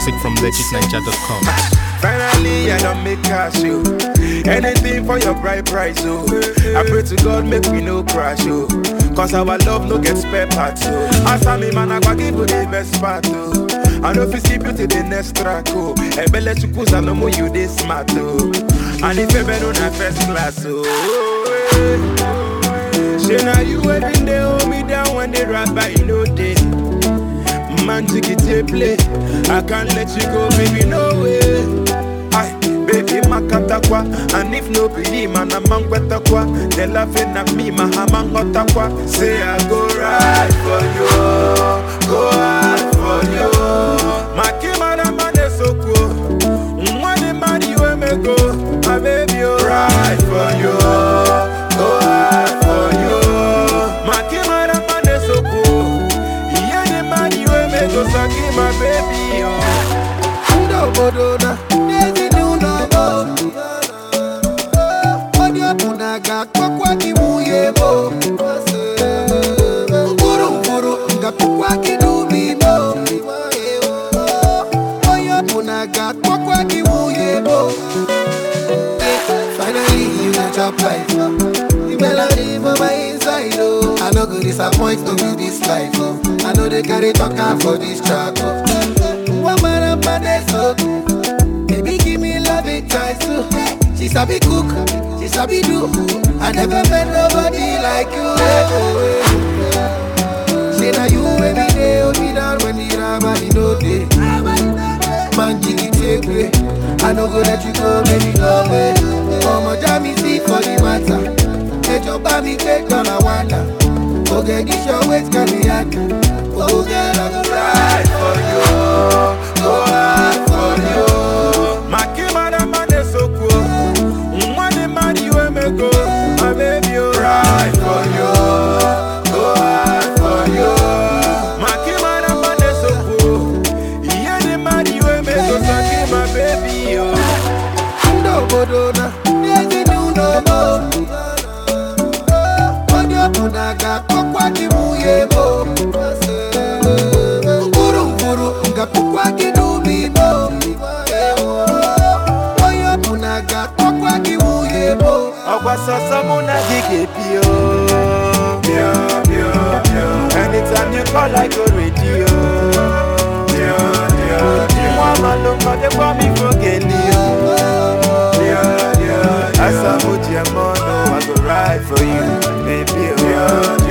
music from legitninja.com. Finally, I don't make cash, yo. Anything for your bright price, oh. I pray to God, make me no crash, oh. Cause our love no get spare parts, oh. As I me man, I go give you the best part, oh. I know if you skip you to the next track, oh. Ebele chukusa no more you this smart, oh. And if you better on first class, oh. Say now you every day hold me down when they rap by you know day. Man, take it a play. I can't let you go, baby, no way. Aye, baby, makatakwa. And if no believe, man, I'm on kwa. They laughing at me, my hamang hotakwa. Say I go right for you, go hard for you. Makimara man is so cool. Money, money, you me go. My baby, you right for you, go hard for you. Makimara man is so cool. Yeah, the money you make go suck my baby, oh. Ndobodo na n'ezi n'ụlọ onye ọbụla ga-akpọkwa gị nwunye mo mkpụrụ mkpụrụ ga-akpọkwa gị n'ubi mo onye ọbụla ga-akpọkwa gị nwunye mo finally you go chop life the melody for my inside oh i no go disappoint no be this life oh i no dey carry talk am for this track oh. One man up on the soak. Baby, give me love it twice too. She sabi cook, she sabi do. I never met nobody like you. Say now you every day, hold me down when the rabbi no day. Man, jiggy take way. I no go let you go, baby, go away. Mama, jam me see for the matter. Hey, your baby, take on a wonder. Oh, get this your waist, can be hard. Oh, girl, I go Right for you, go hard for you. Makimara man is so cool. Money, money, you me go. My baby, you right for you, go hard for you. Makimara man is so cool. Yeah, the money you me go. Suck my baby, oh. n'obodo na n'ezi n'ụlọ onye ọbụla ga-akpọkwa gị nwunye mo mkpụrụ mkpụrụ ga-akpọkwa gị n'ubi mo onye ọbụla ga-akpọkwa gị nwunye mo ọgwa sọsọ mụ na gị ga-ebi o Bịa, bịa, bịa. anytime you call I go ready o Bịa, bịa, bịa. nwa amalụ mmadụkwa m ifo geli o Bịa, bịa, bịa. asa mụ ji eme ọnụ I go ride for you baby o